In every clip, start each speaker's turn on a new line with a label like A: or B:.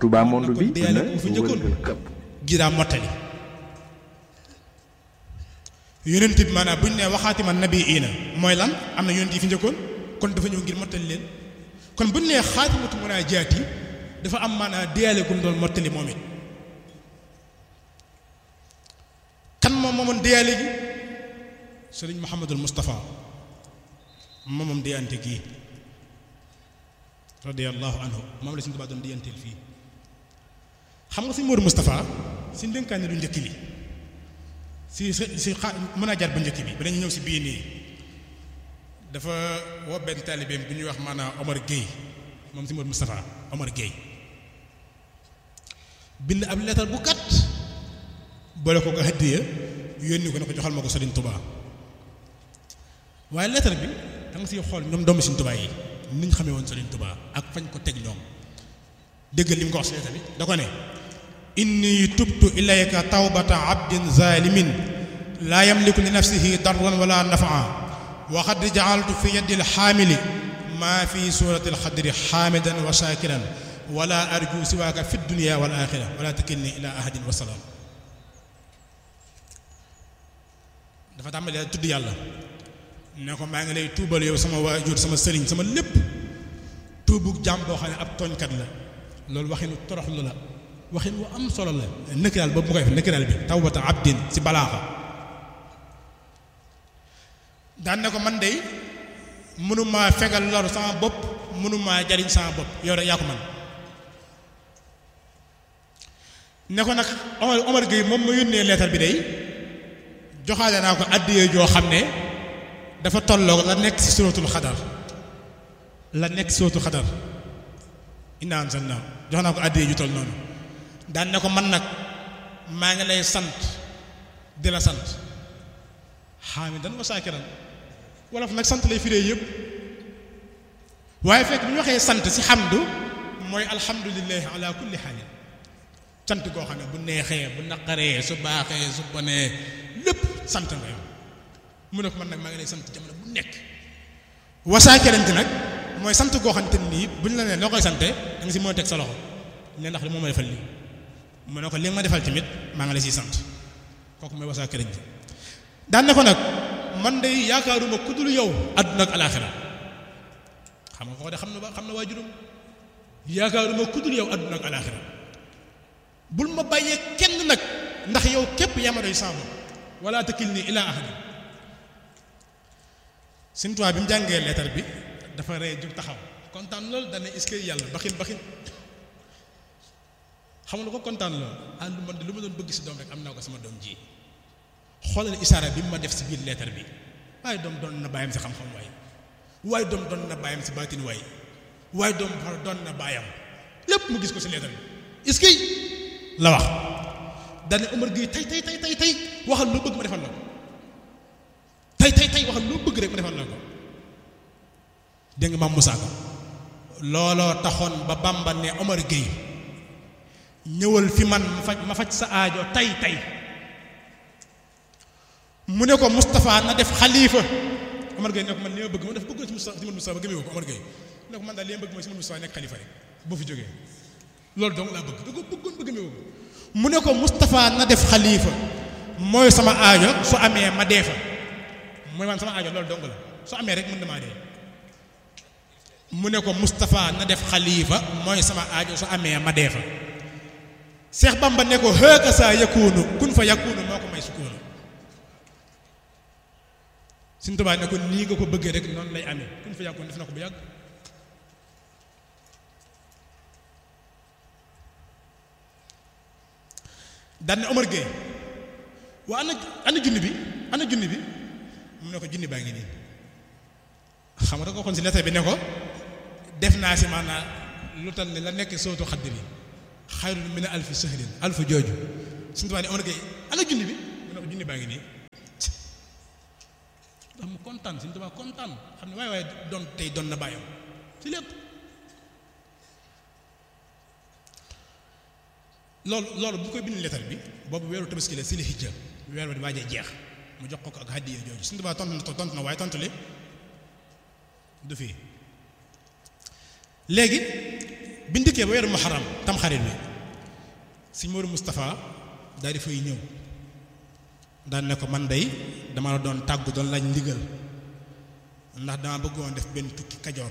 A: Touba monde bi
B: deyaale ko fa njëkkoon gi daa mottali yonent bi maanaam bu ñu nee waxaati ma nabi iina mooy lan am na yonent yi fi njëkkoon kon dafa ñëw ngir mottali leen kon bu ñu nee xaatimatu munaajaat yi dafa am maanaam deyaale gu mu doon mottali moom it kan moom moomoon deyaale gi sëriñ Mouhamadul Moustapha moomam deyante gii radiyallahu anhu moom la suñu Tuubaa doon deyanteel fii xam nga suñu Moodu Moustapha si ndénkaane lu njëkk li si si si xa mën a jar bu njëkk bi ba dañu ñëw si bii nii dafa woo benn taalibeem bu ñuy wax maanaam Omar Gueye moom si Moodu Moustapha Omar Gueye bind ab leetar bu gàtt boole ko ko hëddiya yónni ko ne ko joxal ma ko Sëriñ Tuubaa waaye leetar bi da nga siy xool ñoom doomu Sëriñ Tuubaa yi ni ñu xamee woon Sëriñ Tuubaa ak fañ ko teg ñoom déggal li mu ko wax si leetar bi da ko ne inni tubtu ilayka tawbata abdin zalimin laa yamliku li nafsihi darran wala nafaa wa qad jaaltu fi yaddi alxaamili maa fi surati alxadri xaamidan wa shakiran wala arju siwaaka fi dunia wal axira wala takilni ila ahadin wa salaam dafa tàmbalee tudd yàlla ne ko maa ngi lay tuubal yow sama waajur sama sëriñ sama lépp tuubu jàmm boo xam ne ab tooñkat la loolu waxinu toroxlu la waxin wu am solo la nëkkiraal boobu mu koy def nëkkiraal bi tawbata abdin si balaaxa daan ne ko man de mënumaa fegal lor sama bopp mënumaa jariñ sama bopp yow rek yaa ko man ne ko nag Omar Omar Gueye moom ma yónnee leetar bi day joxaale naa ko àddiyee joo xam ne dafa tolloo la nekk ci suratul xadar la nekk ci suratul xadar inna anzalna jox naa ko àddiyee ju toll noonu daan ne ko man nag maa ngi lay sant di la sant xaamidan wa saakiran wolof nag sant lay firee yëpp waaye fekk bu ñu waxee sant ci xamdu mooy alhamdulillahi ala kulli xaalin sant koo xam ne bu neexee bu naqaree su baaxee su bonee lépp sant nga yow mu ne ko man nag maa ngi lay sant jamono bu nekk wasaakerante nag mooy sant koo xam te nii bu ñu la nee loo koy sante da nga si mën a teg sa loxo ne ndax li moo ma defal lii mu ne ko li nga ma defal tamit maa ngi lay siy sant kooku mooy wasaakerante daan ne ko nag man de yaakaaruma ku dul yow àdduna ak alaaxira xam nga ko de xam na ba xam na waajuram yaakaaruma ku dul yow àdduna ak alaaxira bul ma bàyyee kenn nag ndax yow képp yaa ma doy saabu wala takilni ila ahadi Sëñ Tuubaa bi mu jàngee leetar bi dafa ree jug taxaw kontaan loolu dana est-ce que yàlla baxin baxin xam nga ko kontaan loolu ah lu man de lu ma doon bëgg si doom rek am naa ko sama doom ji xoolal isaara bi mu ma def si biir leetar bi waaye doom doon na bàyyam si xam-xam waay waaye doom doon na bàyyam si baatin waay waaye doom doon na bàyyam lépp mu gis ko si leetar bi est-ce que la wax dane Omar Gueye tey tey tey tey tey waxal loo bëgg ma defal la ko tey tey tey waxal loo bëgg rek ma defal la ko dégg nga maam Moussa Ka looloo taxoon ba Bamba ne Omar Gueye ñëwal fi man ma faj ma faj sa aajo tey tey mu ne ko Moustapha na def xalifa Omar Gueye ne ko man li ma bëgg ma def bëgg na si Moustapha si Moustapha ba gëmee ko Omar Gueye ne ko man daal li ma bëgg mooy si Moustapha nekk xalifa rek boo fi jógee loolu donc laa bëgg da ko bëggoon bëgg meewu mu ne ko Moustapha na def xalifa mooy sama aajo su amee ma dee fa mooy man sama aajo loolu dong la su amee rek mën na maa dee mu ne ko Moustapha na def xalifa mooy sama aajo su amee ma dee fa Seex Bamba ne ko xëeka saa yakunu kun fa yakunu moo ko may sukkoonu Sëñ Tuubaa ne ko nii nga ko bëggee rek noonu lay amee kun fa yakunu def na ko bu yàgg daan ne Omar Gueye waa ana ana junni bi ana junni bi mu ne ko junni baa ngi nii xam nga da ko waxoon si lettre bi ne ko def naa si maanaam lu tal ne la nekk sootu xadd bi xayrun min alfi sahrin alfu jooju suñu tubaab ne Omar Gueye ana junni bi mu ne ko junni baa ngi nii ndax mu kontaan suñu tubaab kontaan xam ne waaye waaye doon tey doon na bàyyam si lépp loolu loolu bu koy bind lettre bi boobu weeru tabaski la si li hijja weer wa di waajee jeex mu jox ko ko ak hadiya jooju suñu tubaab tontu na tontu na waaye tontu li du fii léegi bi ndikkee ba weeru muharram tamxarit bi sëñ Modou Moustapha daal di fay ñëw daan ne ko man day dama la doon tàggu doon laaj ndigal ndax dama bëggoon def benn tukki kajoor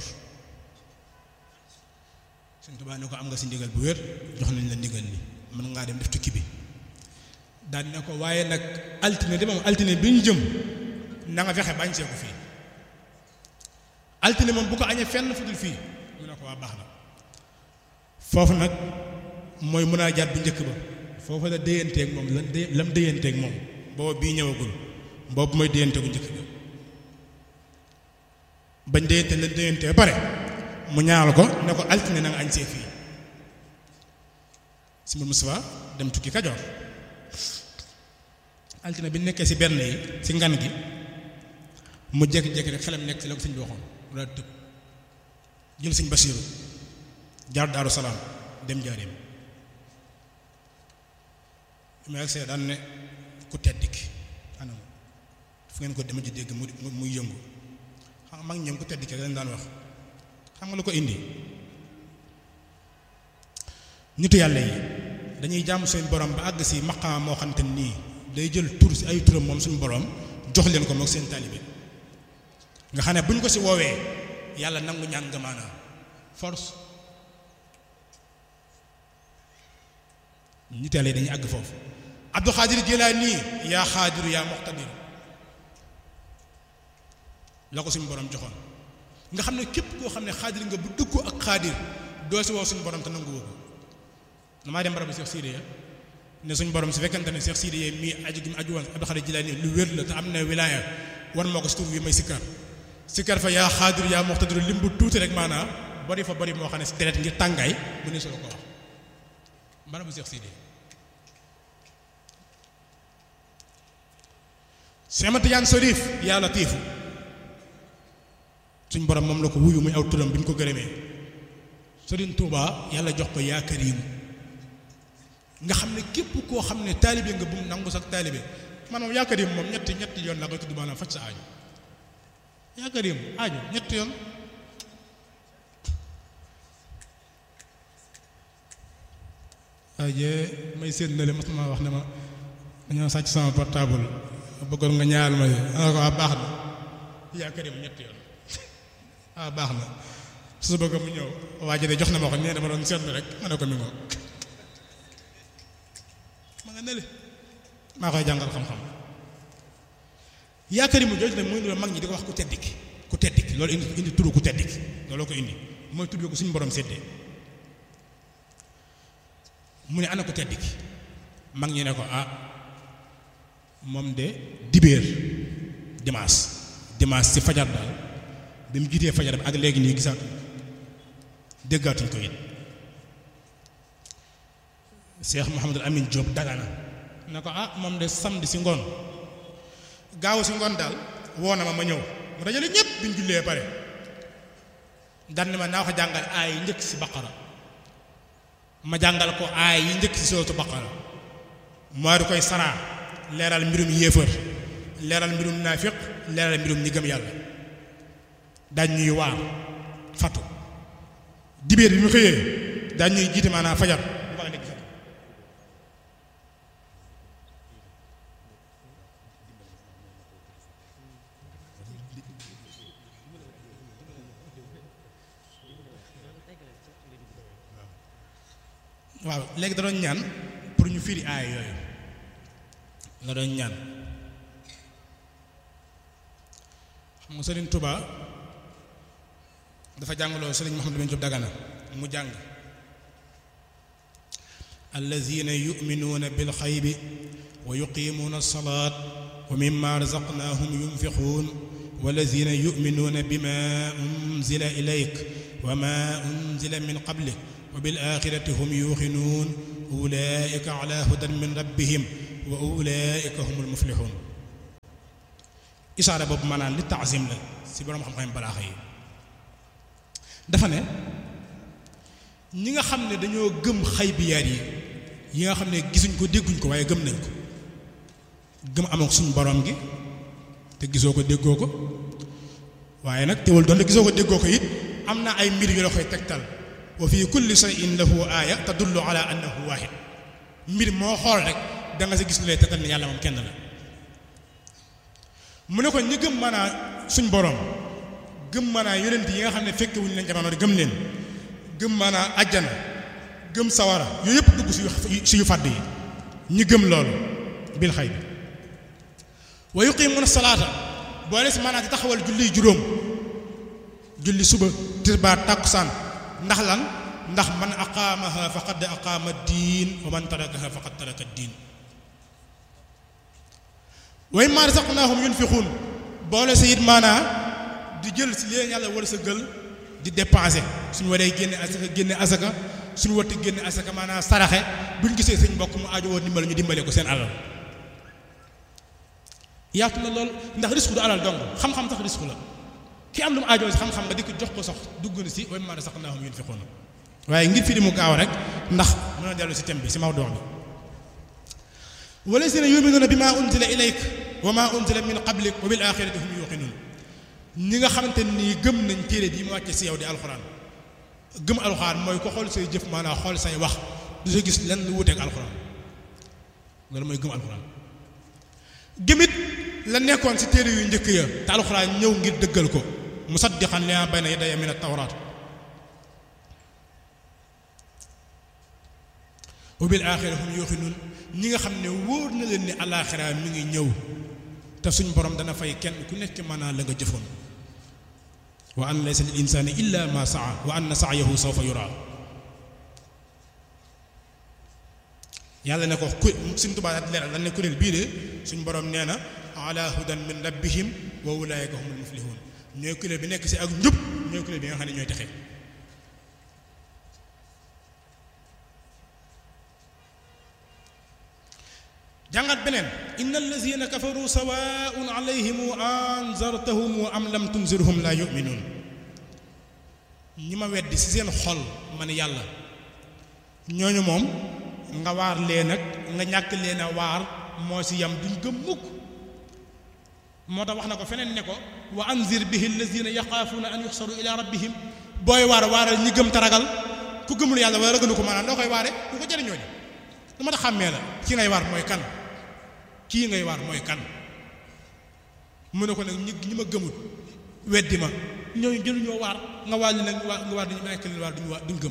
B: Sëñ Tuubaa ne ko am nga si ndigal bu wér jox nañ la ndigal li mën ngaa dem def tukki bi daan ne ko waaye nag altine de moom altine bi ñu jëm na nga fexe bañ see ko fii altine moom bu ko añee fenn fu dul fii mu ne ko waa baax na foofu nag mooy mën a jaat bu njëkk ba foofu la déyanteeg moom lan dé lam déyanteeg moom booba bii ñëwagul boobu mooy déyante bu njëkk ba bañ déyante lan déyante ba pare mu ñaanal ko ne ko altine na nga añ see fii si mu Moustapha dem tukki Kajoor altine bi nekkee si benn yi si ngan gi mu jékki-jékki rek xelam nekk si la ko sëñ bi waxoon mu daal tëb jël sëñ Basiiru jaar Daaru Salaam dem jaareem mais ak see daan ne ku tedd ki anam fu ngeen ko dema ji dégg mu muy yëngu xam nga mag ñoom ku tedd ki dañ daan wax xam nga lu ko indi nitu yàlla yi dañuy jàmm seen borom ba àgg si maqaam moo xamante nii day jël tur si ay turam moom suñu borom jox leen ko moom seen taalibe nga xam ne bu ñu ko si woowee yàlla nangu ñaan nga maanaam force nitu yàlla yi dañuy àgg foofu Abdou Xaadir Jilaani yaa xaadiru yaa muqtadir la ko suñu borom joxoon nga xam ne képp koo xam ne xaadir nga bu dugg ak xaadir doo si woo suñu borom te nangu woo ko damaa dem barabu Cheikh Sidiya ne suñu borom su fekkente ne Cheikh Sidiya mii aju gi mu aju woon Abdou Xaadir Jilaani lu wér la te am na wilaaya war moo ko si tur wi may sikkar sikkar fa yaa xaadir yaa muqtadir lim bu tuuti rek maanaam bari fa bari moo xam ne si deret ngir tàngaay mu ne solo ko wax barabu Cheikh Sidiya Cheikh Ahmad Tidiane Chérif yaa latiifu suñ borom moom la ko wuyu muy aw turam bi ñu ko gërëmee Sëriñ Tuuba yàlla jox ko yaa Kariim nga xam ne képp koo xam ne taalibe nga bu mu nangu sax taalibe man moom yaa Kariim moom ñetti ñetti yoon la koy tudd maanaam faj sa aajo yaa Kariim aajo ñetti yoon waaye may séen na le mas ma wax ne ma dañoo sàcc sama portable bëggoon nga ñaar ma ana ko baax na yaa Kariim ñetti yoon ah baax na su bëgg mu ñëw waa ji de jox na ma ko nee dama doon seetlu rek ma ne ko mi ngoo ma nga nele maa koy jàngal xam-xam yaakaar mu jooju nag mooy loolu mag ñi di ko wax ku tedd ki ku tedd ki loolu indi indi turu ku tedd ki looloo ko indi mooy tudd ko suñu borom séddee mu ne ana ku tedd ki mag ñi ne ko ah moom de dibéer dimanche dimanche ci fajar daal bi mu jiitee fajar bi ak léegi nii gisaat déggaatuñ ko it Cheikh Mouhamadul Amin Diop dagana ne ko ah moom de samedi si ngoon gaaw si ngoon daal woo na ma ma ñëw mu dajale ñëpp bi ñu jullee pare daan ne ma naa ko jàngal aay yi njëkk si baqara ma jàngal ko aay yi njëkk si sootu baqara moo di koy saraa leeral mbirum yéefar leeral mbirum naafiq leeral mbirum ñi gëm yàlla daañ ñuy waar fatu dibéer bi mu xëyee daañ ñuy jiite maanaam fajar bu baax nekk fatu waaw léegi da doon ñaan pour ñu firi aay yooyu la doon ñaan xam nga Sëriñ Tuba dafa jàngaloo Sëriñ Mouhamadou bin Diop Dagana mu jàng allazina yuminuuna bilxaybi wa yuqimuuna alsalaat wa mimma razaqnaahum yunfiquun wallazina yuminuuna bima unzila ilayk wa ma unzila min qablik wa bil axirati hum yuuxinuun ulaika ala hudan min rabbihim wa ulaika humul muflixuun isaara boobu maanaam li taasim la si boroom xam-xam balaaxa yi dafa ne ñi nga xam ne dañoo gëm xaybiyaat yi yi nga xam ne gisuñ ko dégguñ ko waaye gëm nañ ko gëm amoon suñu borom gi te gisoo ko déggoo ko waaye nag teewul doon te gisoo ko déggoo ko it am na ay mbir yu la koy tegtal wa fi kulli shay'in lahu aaya tadullu ala annahu waahid mbir moo xool rek da nga sa gis lu lay tetal ni yàlla moom kenn la mu ne ko ñi gëm maanaa suñ boroom gëm maanaa yonent yi nga xam ne fekke wuñu leen jamono gëm leen gëm maanaa ajjana gëm sawara yooyu yëpp dugg si yu fàdd yi ñi gëm loolu bil xay bi wa yuqimuuna salaata boole si maanaa di taxawal julli juróom julli suba tisbaar tàkkusaan ndax lan ndax man aqaamaha faqad aqaama diin wa man tarakaha faqad taraka diin wa mimmaa razaqnaahum yunfiquun boole si it maanaa di jël si leen yàlla war sa gël di dépenser suñu waree génne asaka génne asaka suñu watti génne asaka maanaa saraxe buñ gisee suñ mbokk mu aajo woon dimbale ñu dimbale ko seen alal yaatu na lool ndax risque du alal dong xam-xam sax risque la ki am lu mu aajoo si xam-xam nga di ko jox ko sax dugg na si wa mimmaa razaqnaahum yunfiquun waaye ngir fi di mu gaaw rek ndax mën a dellu si thème bi si mawduu bi wallazina yuminuuna bi maa unzila ilayk wa maa unzila min qablik wa bil axirati hum yuqinuun ñi nga xamante nii gëm nañ téere bi mu wàcce si yow di alxuraan gëm alxuraan mooy ko xool say jëf maanaam xool say wax du sa gis lenn lu wuteeg alxuraan loolu mooy gëm alxuraan gëmit la nekkoon si téere yu njëkk ya te alxuraan ñëw ngir dëggal ko musaddiqan limaa bayna yadayya min at-tawraat wa bil aaxira hum yuuqinuun ñi nga xam ne wóor na leen ni alaaxira mi ngi ñëw te suñ borom dana fay kenn ku nekk maanaam la nga jëfoon wa an laysa lil insaani illa ma saa wa anna sa'yahu sawfa yuraa yàlla ne ko ku suñ tubaab daal leeral dañ ne kuréel bii de suñ borom nee na ala hudan min rabbihim wa ulaa'ika humul muflihun ñooy kuréel bi nekk si ak njub ñooy kuréel bi nga xam ne ñooy texe jàngat beneen inna allazina kafaru sawaun alayhim anzartahum am lam tunzirhum la yuminuun ñi ma weddi ci seen xol man yàlla ñooñu moom nga waar leen ak nga ñàkk leen a waar moo ci yam duñ gëm mukk moo tax wax na ko feneen ne ko wa anzir bihi allazina yaxaafuuna an yuxsaru ila rabbihim booy waar waaral ñi gëm taragal ku gëmul yàlla wala ragalu ko maanaam loo koy waare du ko jëriñoo ni lu ma tax xàmmee la ki ngay waar mooy kan kii ngay waar mooy kan mu ne ko nag ñi ñi ma gëmut weddi ma ñooñu jëluñoo waar nga waar li nag nga waar dañu nekk leen waar duñu waar duñ gëm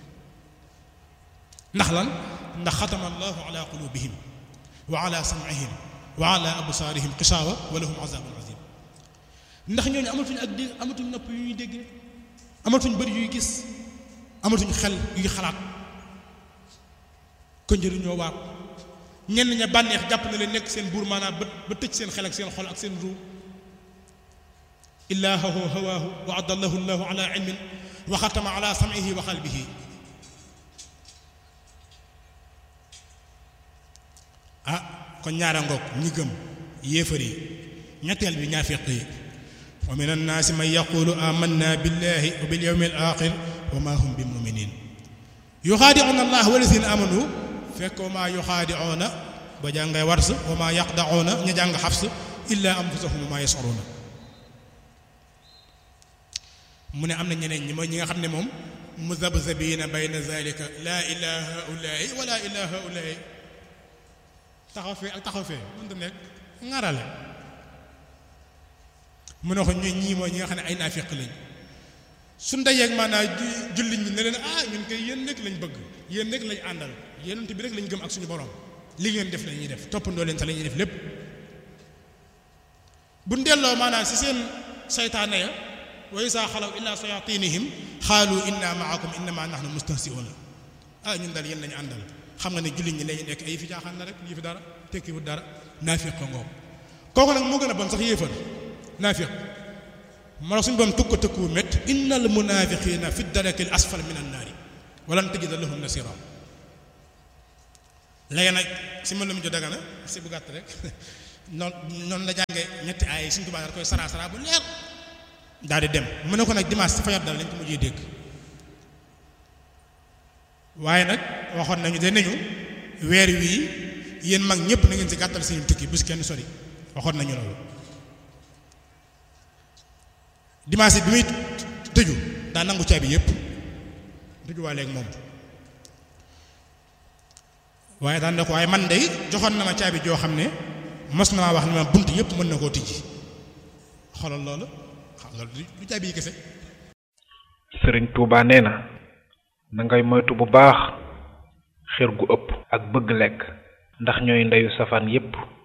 B: ndax lan ndax xatama allahu ala qulubihim wa ala sam'ihim wa ala absaarihim xisaawa wa lahum azabun azim ndax ñooñu amatuñ ak dégg amatuñ nopp yu ñuy dégg amatuñ bëri yuy gis amatuñ xel yuy xalaat ko njëriñoo waar ñenn ña bànneex jàpp na leen nekk seen buur maanaam ba ba tëj seen xel ak seen xol ak seen ruu illaahu hawaahu wa adallahu llahu ala ilmin wa xatama ala sam'ihi wa qalbihi ah kon ñaara ngoog ñi gëm yéefar yi ñetteel bi ñaafiq yi wa min annaasi man yaqulu amanna billahi wa bil yawmi al axir wa ma hum bi muminin yuxaadicuuna allah walazina amanu fekk wa maa yuxaadicuuna ba jàngay wars wa maa yaqdacuuna ñu jàng xafs illa anfusahum wa maa yascuruuna mu ne am na ñeneen ñi mooy ñi nga xam ne moom muzabzabiina bayna zalika laa ilaa haulaai wala ilaa haulaai taxaw fee ak taxaw fee mënta nekk ŋarale mu ne ko ñooy ñii mooy ñi nga xam ne ay naafiq lañ su ndajeeg maanaam jullit ñi ne leen ah ñun koy yéen rek lañ bëgg yéen rek lañ àndal yéenant bi rek lañ gëm ak suñu borom li ngeen def la ñuy def toppandoo leen sa la ñuy def lépp bu delloo maanaam si seen saytaane ya wa isaa xalaw illa sayatinihim xaalu inna maakum innama nahnu mustahsiuna ah ñun daal yéen lañu àndal xam nga ne jullit ñi lañu nekk ay fi caaxaan na rek lii fi dara tekki wut dara naafiq ko ngoom kooku nag moo gën a bon sax yéefal naafiq moo tax suñu boom tukk tëkku mét innal munafiqina fi daraki l asfal min annaari walan tajida lahum nasira léegi nag si ma lu mu jo dagana si bu gàtt rek noonu noonu la jànge ñetti ay suñu tubaab da koy sara sara bu leer daal di dem mu ne ko nag dimanche si fajar dal lañ ko mujjee dégg waaye nag waxoon nañu de nañu weer wii yéen mag ñëpp na ngeen si gàttal seen tukki bu si kenn sori waxoon nañu loolu dimanche bi muy tëju daa nangu caabi yëpp tëjuwaaleeg moom waaye daan na ko waaye man day joxoon na ma caabi joo xam ne mos na maa wax ne ma bunt yëpp mën na koo tijji xoolal loolu xam nga du caabi yi kese
A: sëriñ Touba nee na na ngay moytu bu baax xër gu ëpp ak bëgg lekk ndax ñooy ndeyu safaan yépp